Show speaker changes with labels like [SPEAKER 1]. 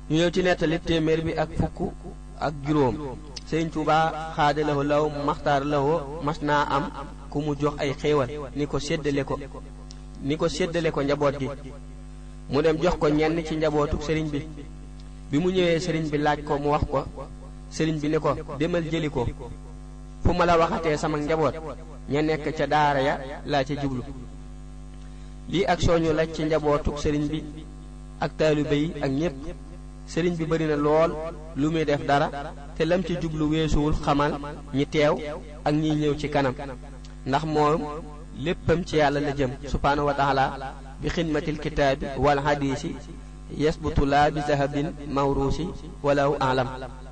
[SPEAKER 1] ñu ñëw ci nettali téeméer bi ak fukk ak juróom sëriñ Tuubaa xaadalawo law maxtaar lawo mas naa am ku mu jox ay xéewal ni ko séddale ko ni ko séddale ko njaboot gi mu dem jox ko ñenn ci njabootu sëriñ bi bi mu ñëwee sëriñ bi laaj ko mu wax ko sëriñ bi ne ko demal jëli ko fu ma la waxatee sama njaboot ña nekk ca daara ya laa ca jublu lii ak sooñu laaj ci njabootu sëriñ bi ak taalibe yi ak ñépp sëriñ bi bari na lool lu muy def dara te lam ci jublu weesuwul xamal ñi teew ak ñiy ñëw ci kanam ndax moom léppam ci yàlla la jëm subhaanahu wa taala bi xidmatil kitaabi wal hadiisi yasbutu laa bi zahabin mawruusi walaw alam